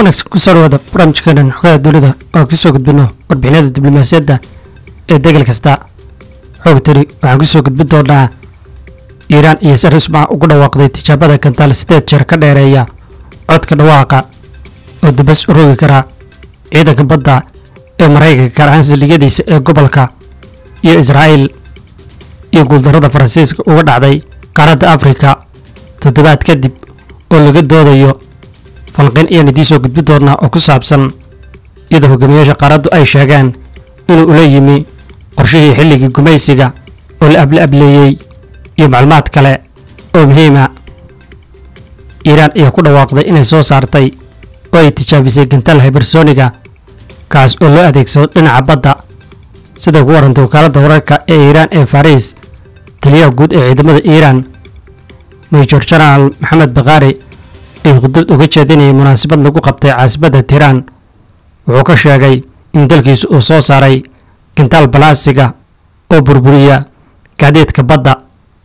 wanaagsan ku soo dhawaada barnaamijkeenan xogaha dunida oo kusoo gudbino warbixinada diblomaasiyadda ee degel kasta xoogtani waxaan kusoo gudbin doonaa iiraan iyo si rasmi ah ugu dhawaaqday tijaabada kantaal sideed jeer ka dheereeya codka dhawaaqa oo dambas uroogi kara ciidanka badda ee maraykanka gaar ahaan saldhigyadiisa ee gobolka iyo israa'iil iyo guuldarrada faransiiska uga dhacday qaaradda afrika toddobaad kadib oo laga doodayo falqin ayaan idiin soo gudbin doonaa oo ku saabsan iyadoo hogaamiyaasha qaaraddu ay sheegeen inuu ula yimi qorshihii xilligii gumaysiga oo la able ableeyey iyo macluumaad kale oo muhiima iiraan ayaa ku dhawaaqday inay soo saartay oo ay tijaabisay gantaal hibersoniga kaas oo loo adeegsado dhinaca badda siday ku warantay wakaaladda wararka ee iiraan ee fariis taliyaha guud ee ciidamada iiraan major genaraal maxamed bakhaari ay khudbad uga jeedinayay munaasabad lagu qabtay caasimadda tiiraan wuxuu ka sheegay in dalkiisu uu soo saaray gantaal balaasiga oo burburiya gaadiidka badda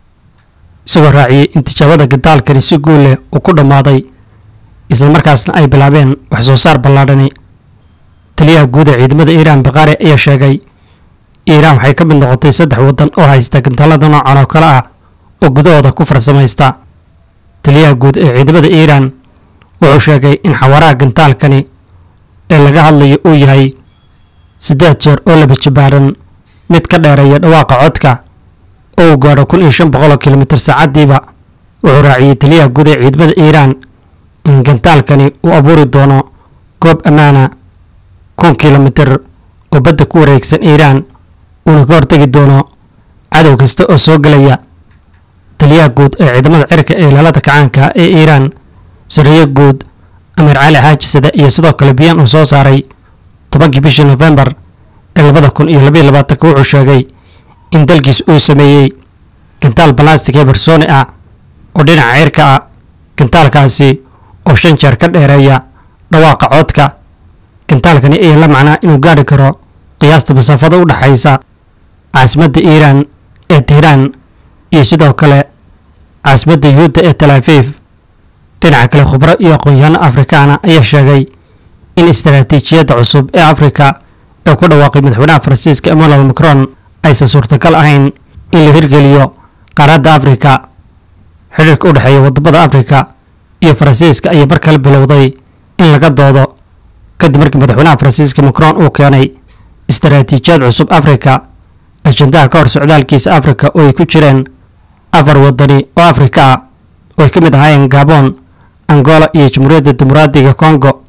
isagoo raaciyey in tijaabada gantaalkani si guul leh uu ku dhammaaday islamarkaasna ay bilaabeen wax soo saar ballaadhani taliyaha guud ee ciidamada iiraan bakhaari ayaa sheegay iiraan waxay ka mid noqotay saddex waddan oo haysta gantaalada noocan oo kale ah oo gudahooda ku farsamaysta taliyaha guud ee ciidamada iiraan wuxuu sheegay in xawaaraha gantaalkani ee laga hadlayo uu yahay siddeed jeer oo laba jibaaran mid ka dheereeya dhawaaqa codka oo uu gaadho kun iyo shan boqol oo kilomitir saacaddiiba wuxuu raaciyey taliyaha guud ee ciidamada iiraan in gantaalkani uu abuuri doono goob ammaana kun kilomitir oo badda ku wareegsan iiraan uuna ka hortegi doono cadow kasta oo soo gelaya taliyaha guud ee ciidamada cirka ee ilaalada kacaanka ee iiraan sariyo guud amiir cali xaaji sade iyo sidoo kale biyaan uu soo saaray tobankii bishii nofembar ee labada kun iyo labaiyo labaatanka wuxuu sheegay in dalkiis uu sameeyey gantaal balastic ee barsooni ah oo dhinaca cirka ah gantaalkaasi oo shan jeer ka dheereeya dhawaaqa codka gantaalkani ayaa la macnaa inuu gaadhi karo qiyaasta masaafada u dhexaysa caasimadda iiraan ee tiiraan iyo sidoo kale caasimadda yuhuudda ee talaafiif dhinaca kale khubro iyo aqoon-yahanno afrikaana ayaa sheegay in istaraatiijiyadda cusub ee afrika ee ku dhawaaqay madaxweynaha faransiiska emmanuel macron aysan suurtagal ahayn in la hirgeliyo qaaradda afrika xidhiirka u dhexeeya waddamada afrika iyo faransiiska ayaa mar kale bilowday in laga doodo kadib markii madaxweynaha faransiiska macron uu keenay istaraatiijiyad cusub afrika ajendaha ka hor socdaalkiisa afrika oo ay ku jireen afar wadani oo afrika ah oo ay ka mid ahaayeen gabon angola iyo jamhuuriyadda dimuqraadiga congo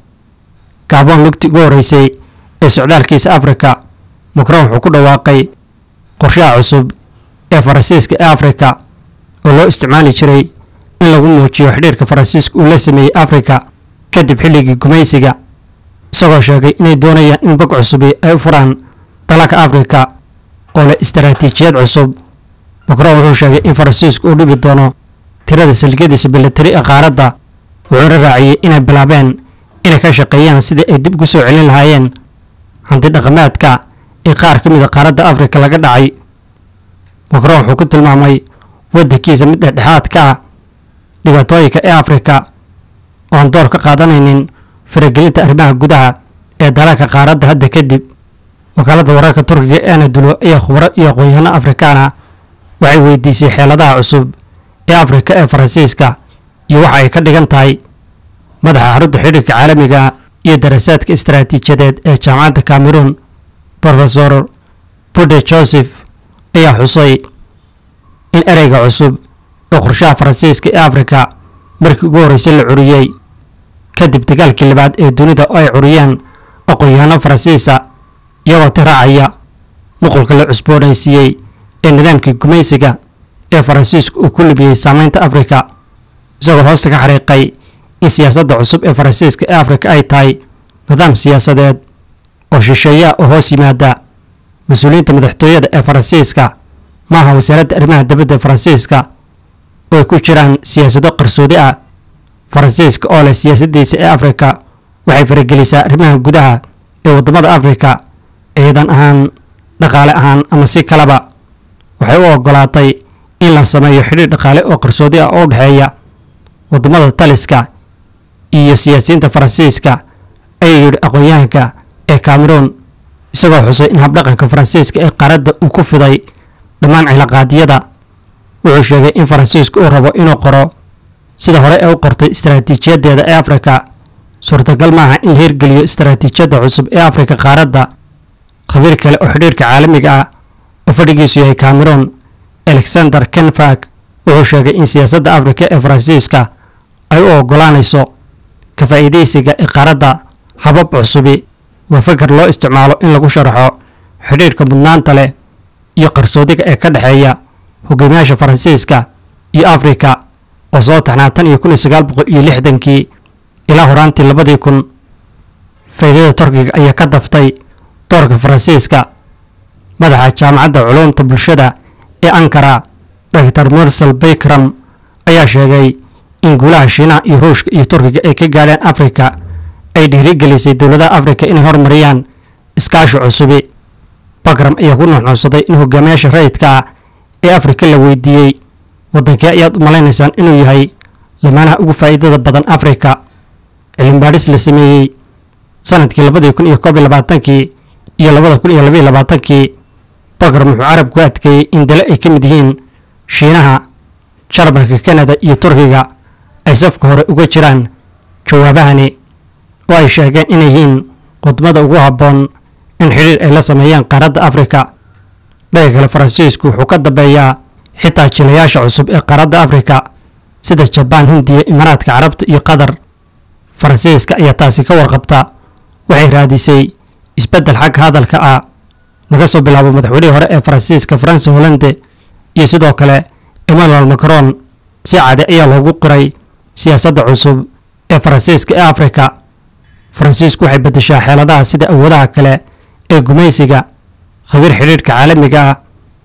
gabon lugti ugu horreysay ee socdaalkiisa afrika macron wuxuu ku dhawaaqay qorshaha cusub ee faransiiska ee afrika oo loo isticmaali jiray in lagu muujiyo xidhiirka faransiiska uu la sameeyey afrika kadib xilligii gumaysiga isagoo sheegay inay doonayaan in bog cusubi ay u furaan dalalka afrika oo leh istaraatiijiyad cusub macron wuxuu sheegay in faransiisku uu dhibi doono tirada saldhigyadiisa milatari ee qaaradda wuxuuna raaciyey inay bilaabeen inay ka shaqeeyaan sidii ay dib ugu soo celin lahaayeen hanti dhaqameedka ee qaar ka mid a qaaradda afrika laga dhacay macron wuxuu ku tilmaamay waddankiisa mid dhexdhexaad ka ah dhibaatooyinka ee afrika oo aan door ka qaadanaynin faragelinta arrimaha gudaha ee dalalka qaaradda hadda kadib wakaaladda wararka turkiga ee anadulo ayaa khubro iyo aqoon-yahano afrikaana waxay weydiisay xeeladaha cusub ee afrika ee faransiiska iyo waxa ay ka dhigan tahay madaxa xarunta xidhiirka caalamiga iyo darasaadka istaraatiijiyadeed ee jaamacadda cameroon rofesor bude joseph ayaa xusay in ereyga cusub ee qorshaha faransiiska ee afrika markii ugu horreysay la curiyey kadib dagaalkii labaad ee dunida oo ay curiyeen aqoon-yahano faransiisa iyagoo tiraacaya nuqulka la cusboonaysiiyey ee nidaamkii gumaysiga ee faransiisku uu ku libiyey saameynta afrika isagoo hoosta ka xariiqay in siyaasadda cusub ee faransiiska ee afrika ay tahay nidaam siyaasadeed oo shisheeyaa oo hoos yimaada mas-uuliyiinta madaxtooyada ee faransiiska maaha wasaaradda arrimaha dibadda ee faransiiska oo ay ku jiraan siyaasado qarsoodi ah faransiiska oo leh siyaasaddiisa ee afrika waxay faragelisaa arrimaha gudaha ee waddamada afrika ciidan ahaan dhaqaale ahaan ama si kaleba waxay u ogolaatay in la sameeyo xidhiir dhaqaale oo qarsoodi ah oo u dhexeeya waddamada taliska iyo siyaasiyiinta faransiiska ayuu yidhi aqoon-yahanka ee cameroon isagoo xusay in habdhaqanka faransiiska ee qaaradda uu ku fiday dhammaan cilaaqaadyada wuxuu sheegay in faransiisku uu rabo inuu qoro sida hore ee u qortay istaraatiijiyadeeda ee afrika suurtagal maaha in la hirgeliyo istaraatiijiyadda cusub ee afrika qaaradda khabiir kale oo xidhiirka caalamiga ah oo fadhigiisu yahay cameroon alexander kenfag wuxuu sheegay in siyaasadda afrika ee faransiiska ay u ogolaanayso ka faa'iidaysiga ee qaaradda habab cusubi waa fakar loo isticmaalo in lagu sharaxo xidhiirka mudnaanta leh iyo qarsoodiga ee ka dhexeeya hogaamiyaasha faransiiska iyo afrika oo soo taxnaa tan iyo kun iyo sagaal boqol iyo lixdankii ilaa horaantii labadii kun faa'iidada turkiga ayaa ka daftay doorka faransiiska madaxa jaamacadda culuumta bulshada ee ankara dr mursal baykram ayaa sheegay in guulaha shiinaha iyo ruushka iyo turkiga ay ka gaadheen afrika ay dhiirigelisay dowladaha afrika inay horumariyaan iskaashi cusubi bakram ayaa ku nuuxnuuxsaday in hogaamiyaasha rayidka ah ee afrika la weydiiyey waddankee ayaad u malaynaysaan inuu yahay lamaanaha ugu faa'iidada badan afrika cilmibaadhis la sameeyey sanadkii labadii kun iyo koob iyo labaatankii iyo labada kun iyo labaiyo labaatankii bakram wuxuu carabku adkeeyey in dale ay ka mid yihiin shiinaha jarmalka kanada iyo turkiga ay safka hore uga jiraan jawaabahani oo ay sheegeen inay yihiin qudmada ugu habboon in xidhiir ay la sameeyaan qaaradda afrika dhaga kale faransiisku wuxuu ka dambeeyaa xitaa jilayaasha cusub ee qaaradda afrika sida jabaan hindiya imaaraadka carabta iyo qatar faransiiska ayaa taasi ka warqabta waxay raadisay isbeddel xagga hadalka ah laga soo bilaabo madaxweynihii hore ee faransiiska france hollande iyo sidoo kale emmanuel macron si cade ayaa loogu qiray siyaasadda cusub ee faransiiska ee afrika faransiisku waxay beddeshaa xeeladaha sida awoodaha kale ee gumaysiga khabiir xidhiirhka caalamiga ah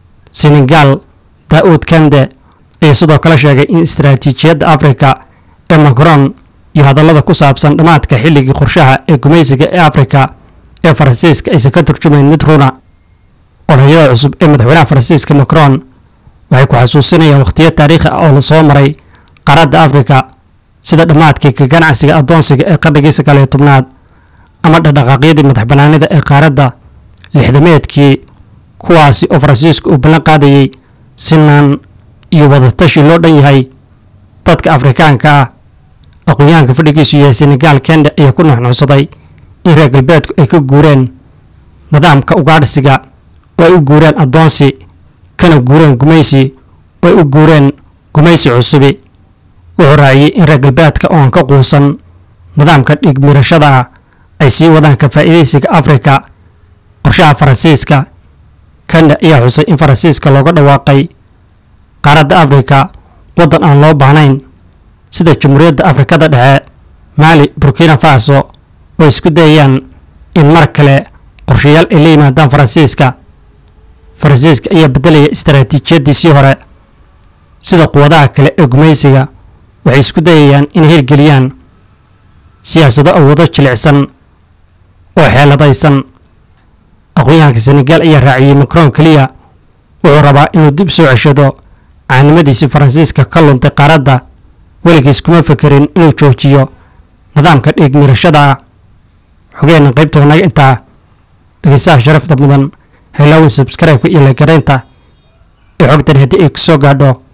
senegal daa'uud kande ayaa sidoo kale sheegay in istaraatiijiyadda afrika ee macron iyo hadallada ku saabsan dhammaadka xilligii qorshaha ee gumaysiga ee afrika ee faransiiska aysan ka turjumayn mid runa odhayada cusub ee madaxweynaha faransiiska macron waxay ku xasuusinayaan wakhtiyo taariikhi ah oo la soo maray qaaradda afrika sida dhammaadkii ka ganacsiga addoonsiga ee qarnigii sagaal iyo tobnaad ama dhaqdhaqaaqyadii madax bannaanida ee qaaradda lixdameedkii kuwaasi oo faransiisku uu ballan qaadayey sinaan iyo wadatashi loo dhan yahay dadka afrikaanka ah aqoon-yahanka fadhigiisu yahay senegal kende ayaa ku nuxnuuxsaday in reer galbeedku ay ka guureen nidaamka ugaadhsiga oo ay u guureen addoonsi kana guureen gumaysi oo ay u guureen gumaysi cusubi wuxuu raaciyey in reer galbeedka oo aan ka quusan nidaamka dhigmirashada ah ay sii wadaan ka faa'iidaysiga afrika qorshaha faransiiska kanda ayaa xusay in faransiiska looga dhawaaqay qaaradda afrika waddan aan loo baahnayn sida jamhuuriyadda afrikada dhexe maali burkina faso oo isku dayayaan in mar kale qorshayaal ay la yimaadaan faransiiska faransiiska ayaa beddelaya istaraatiijiyaddiisii hore sida quwadaha kale ee gumaysiga waxay isku dayayaan inay hirgeliyaan siyaasado awoodo jilicsan oo xeeladaysan aqoon-yahanka senegal ayaa raaciyey macron keliya wuxuu rabaa inuu dib soo ceshado caanimadiisii faransiiska ka luntay qaaradda weligiis kuma fekerin inuu joojiyo nidaamka dhiigmirashada ah xogeenna qaybta wanaga intaa dhegeystaha sharafta mudan haylaawin subscribe-ka iyo lagaraynta ee xogtan haddii ay ku soo gaadho